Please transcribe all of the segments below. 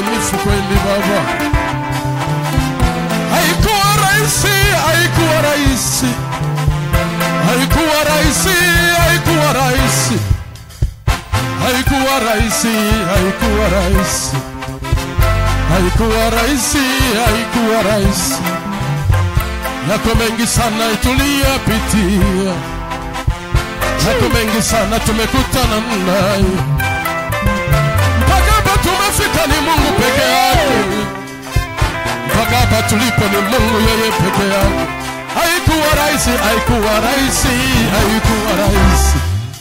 mwaminifu kweli Baba. Haikuwa rahisi, haikuwa rahisi, haikuwa rahisi, haikuwa rahisi, haikuwa rahisi, haikuwa rahisi, haikuwa rahisi, haikuwa rahisi. Yako mengi sana tuliyapitia, yako mengi sana tumekutana nayo mpaka hapa tumefika, ni Mungu peke yake. Mpaka hapa tulipo ni Mungu yeye peke yake. Haikuwa rahisi, haikuwa rahisi, haikuwa rahisi,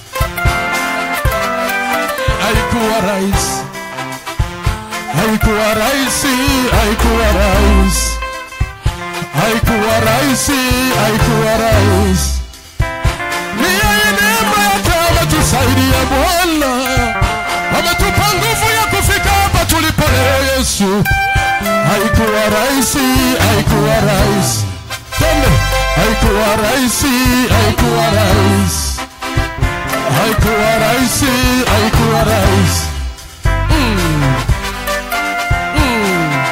haikuwa rahisi, haikuwa rahisi, haikuwa rahisi, haikuwa rahisi, haikuwa rahisi. Ni yeye neema yake ametusaidia Bwana, ametupa nguvu ya kufika hapa tulipo leo Yesu. Haikuwa rahisi, haikuwa rahisi, twende. Haikuwa rahisi, haikuwa rahisi, haikuwa rahisi, haikuwa rahisi. Mm. Mm.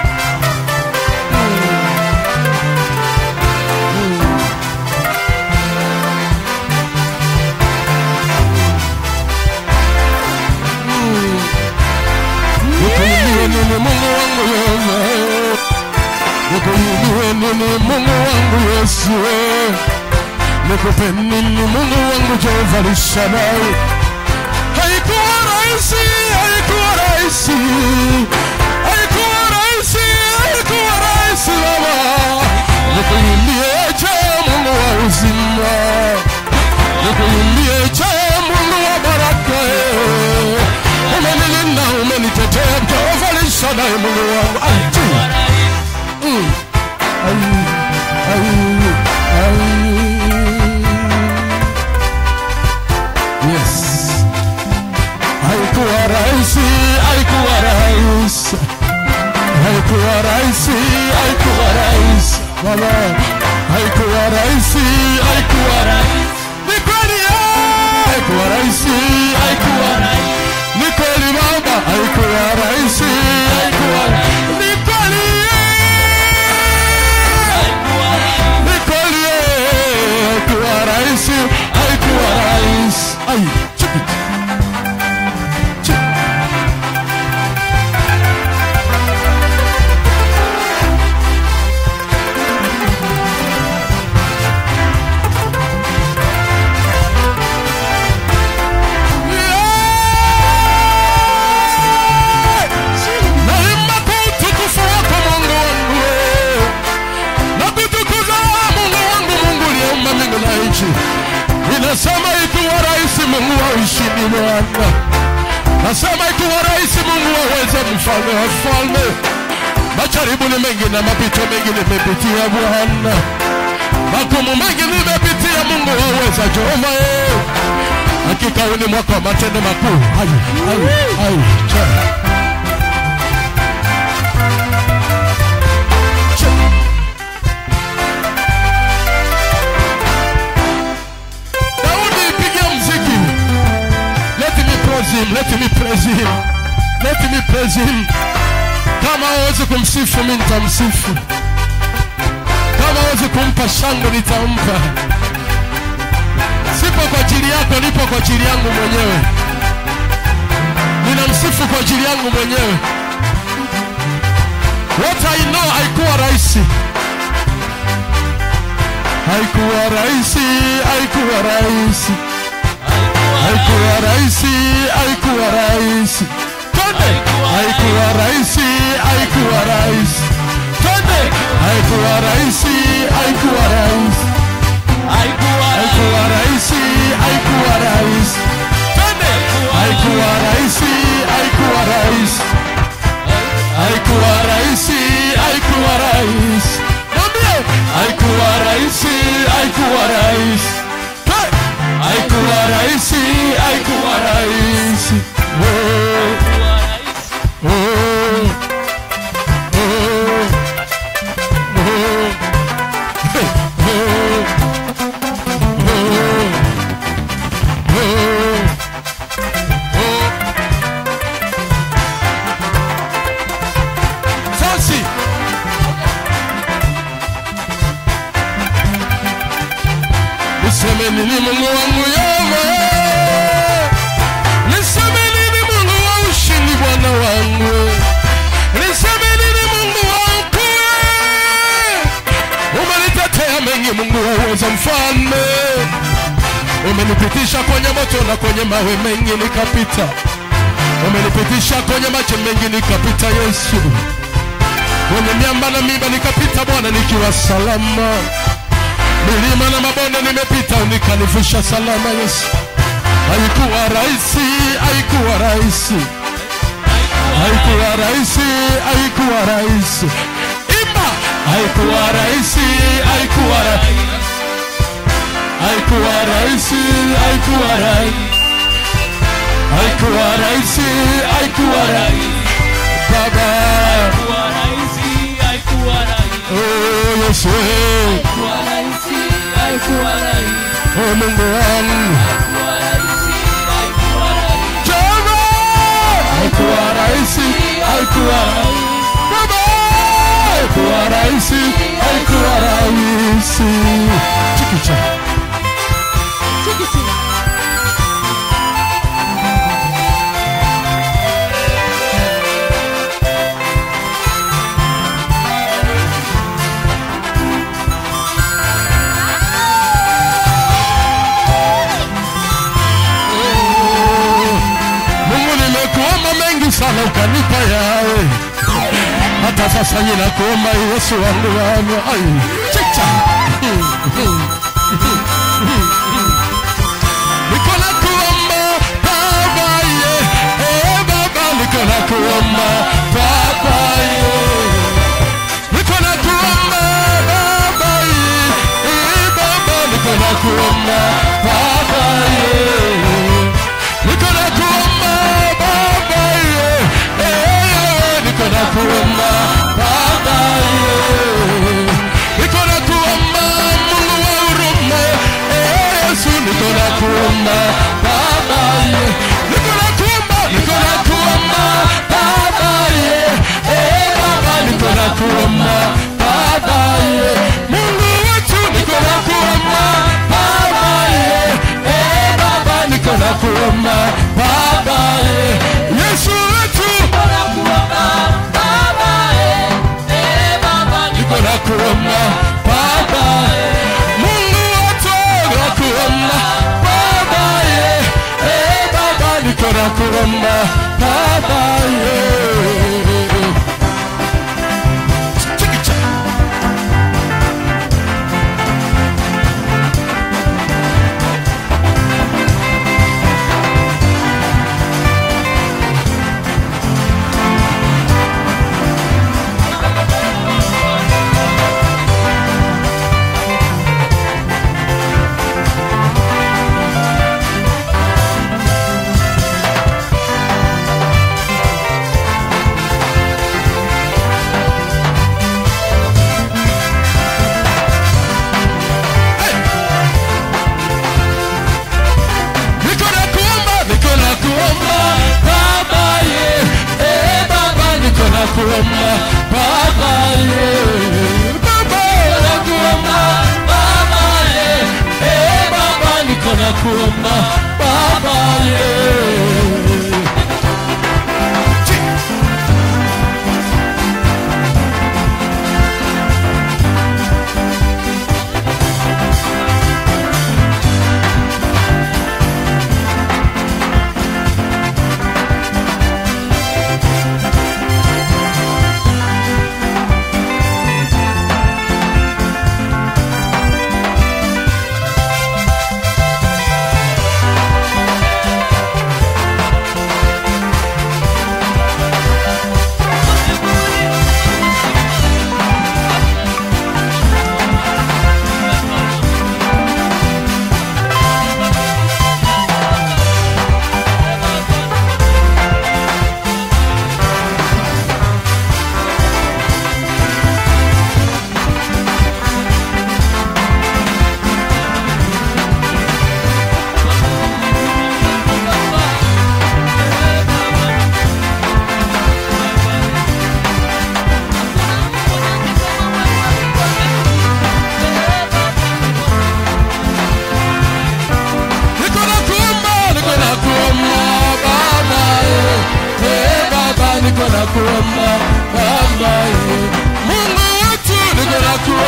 Nikuimbie nini Mungu wangu wewe? Nikuimbie nini Mungu wangu Yesu wewe? Nikupe nini Mungu wangu Jehova Lishalai? Haikuwa rahisi, haikuwa rahisi, haikuwa rahisi, haikuwa rahisi Baba. Nikuimbie je Mungu wa uzima, nikuimbie je Mungu wa baraka eh. Umenilinda, umenitetea Jehova Lishalai Mungu wangu. Ai, tu. Mm. Ai, ai, ai. Yes. Haikuwa rahisi, haikuwa rahisi, haikuwa rahisi, haikuwa rahisi Baba, haikuwa rahisi, haikuwa rahisi. Ni kweli eh, haikuwa rahisi, haikuwa rahisi. Ni kweli Baba, haikuwa rahisi, haikuwa ni kweli eh, ni kweli eh, haikuwa rahisi, haikuwa rahisi. Ai, chiki. Chiki. Naimba kwa utukufu wako Mungu wangu wewe. na kutukuza Mungu wangu, Mungu uliyeumba mbingu na nchi. Inasema ikiwa rahisi Mungu wa ushindi Bwana, nasema ikiwa rahisi Mungu waweze mfalme wa falme. Majaribu ni mengi na mapito mengi nimepitia Bwana, magumu mengi nimepitia Mungu waweza Jehova eh. Hakika huu ni mwaka wa matendo makuu. Ai, ai, ai, cha. Cha. Daudi pigia mziki. Let me praise him, let me praise him. Let me praise him. Kama hawezi kumsifu mimi nitamsifu. Kama hawezi kumpa shangwe nitampa. Sipo kwa ajili yako, nipo kwa ajili yangu mwenyewe. Ninamsifu kwa ajili yangu mwenyewe. What I know haikuwa rahisi. Haikuwa rahisi, haikuwa rahisi. Haikuwa rahisi, haikuwa rahisi. Twende. Haikuwa rahisi, haikuwa rahisi. Twende. Haikuwa rahisi, haikuwa rahisi. Haikuwa rahisi, haikuwa rahisi. Twende. Haikuwa rahisi, haikuwa rahisi. Haikuwa rahisi, haikuwa rahisi. Mwambie, haikuwa rahisi, haikuwa rahisi. Twende. Haikuwa rahisi, haikuwa rahisi. Oh, oh, oh, oh. Hey, oh. nini Mungu wangu Yehova? Niseme nini Mungu wa ushindi Bwana wangu? Niseme nini Mungu wangu? Umenitetea mengi Mungu wa uweza mfalme. Umenipitisha kwenye moto na kwenye mawe mengi nikapita. Umenipitisha kwenye maji mengi nikapita Yesu. Kwenye miamba na miba nikapita Bwana nikiwa salama. Milima na mabonde nimepita nikanivusha salama Yesu. Haikuwa rahisi, haikuwa rahisi. Haikuwa rahisi, haikuwa rahisi. Imba, haikuwa rahisi, haikuwa rahisi. Haikuwa rahisi, haikuwa rahisi. Haikuwa rahisi, haikuwa rahisi. Baba, oh Yesu, oh Mungu wangu. Jehova, haikuwa rahisi, haikuwa rahisi. Baba, haikuwa rahisi, haikuwa rahisi. Chikicha. Mungu nimekuomba mengi sana ukanipa yawe. Hata sasa ninakuomba Yesu wangu wangu. Ai, chicha. Niko nakuomba Baba ye. Eh Baba niko nakuomba Baba ye. Niko nakuomba Baba ye. Eh Baba niko nakuomba Baba ye. Niko nakuomba Baba ye. Eh niko nakuomba Baba ye. Niko nakuomba Mungu wa huruma. Eh Yesu niko nakuomba Baba ye. Niko nakuomba, niko nakuomba Baba ye. Eh Baba niko nakuomba Baba ye. Mungu wetu niko nakuomba Baba ye. Eh Baba niko nakuomba Baba ye. Yesu wetu niko nakuomba Baba ye. Mungu wetu nakuomba Baba ye. Eh Baba niko nakuomba Baba ye. Chikicha. Niko nakuomba, niko nakuomba Baba ye. Eh Baba niko nakuomba Baba ye. Baba nakuomba Baba ye. Eh Baba niko nakuomba Baba ye. Chi-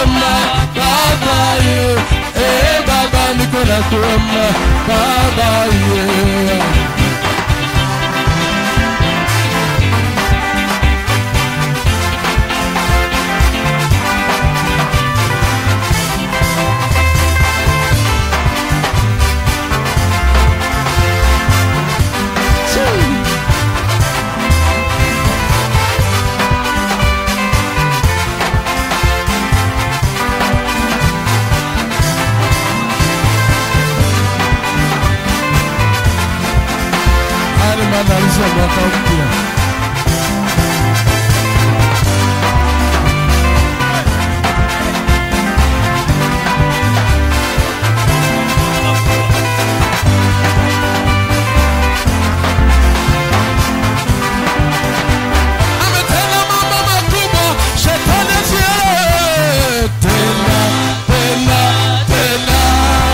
kuomba baba ye eh baba niko na kuomba baba ye Haya ni maandalizi ya mwaka mpya. Ametenda mambo makubwa, shetani asielewe. Tena, tena, tena.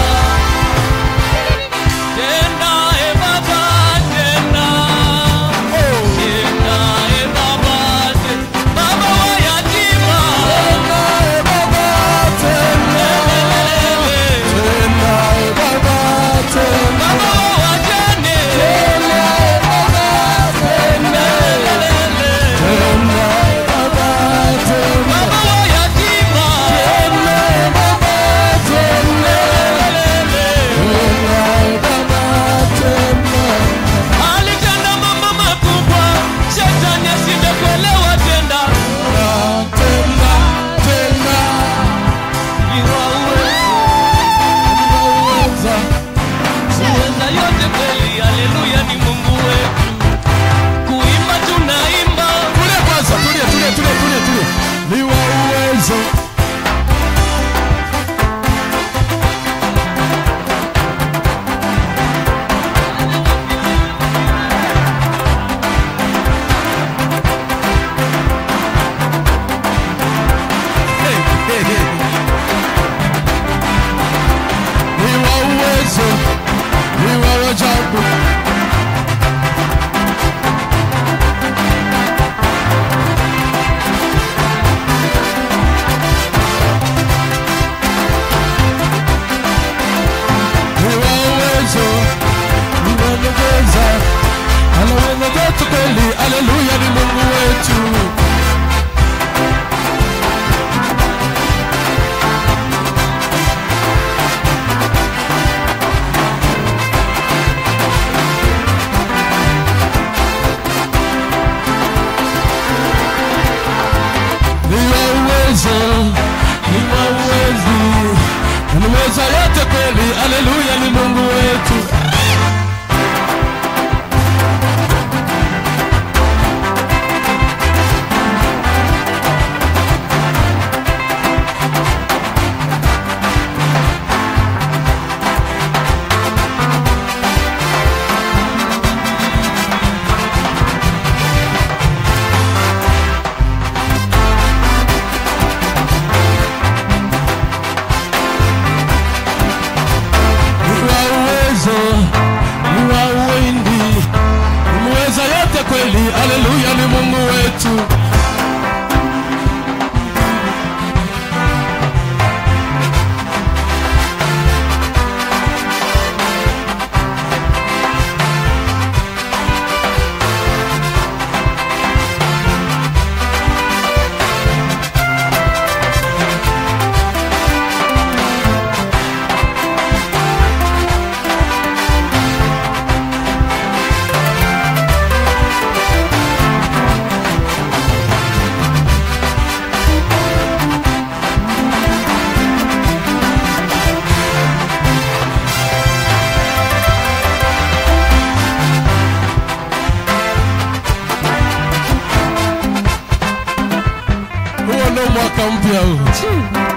Tena e Baba, tena. Oh. Tena e Baba, te- Baba wa yatima. Tena, eh, Baba, tena. Tena, eh, Baba, tena. Baba wa wajane. Tena, eh, Baba, tena. Tena, eh, Baba, tena. Baba wa yatima. Tena, eh, Baba, tena. Tena, eh, Baba, tena. Alitenda mambo makubwa, shetani asinde kuelewa tena. Tena, tena. Iwa uwezo, Unaweza. uweza yote kweli, haleluya ni Mungu wetu. Kuimba tunaimba, Tulia kwanza, tulia, tulia, tulia, tulia, tulia. Ni wa uwezo. Hey, hey, hey. Ni wa uwezo. Ni wa ajabu. Ni wa uwezo. Ni wa uweza. Anaweza vyote kweli. Haleluya ni Mungu wetu. Ni wa uwezo. Ni wa uwezi. Anaweza yote kweli. Haleluya ni Mungu wetu. Ni wa uwezo, ni wa uwindi, umeweza yote kweli. Haleluya ni Mungu wetu. Huo ndio mwaka mpya huu.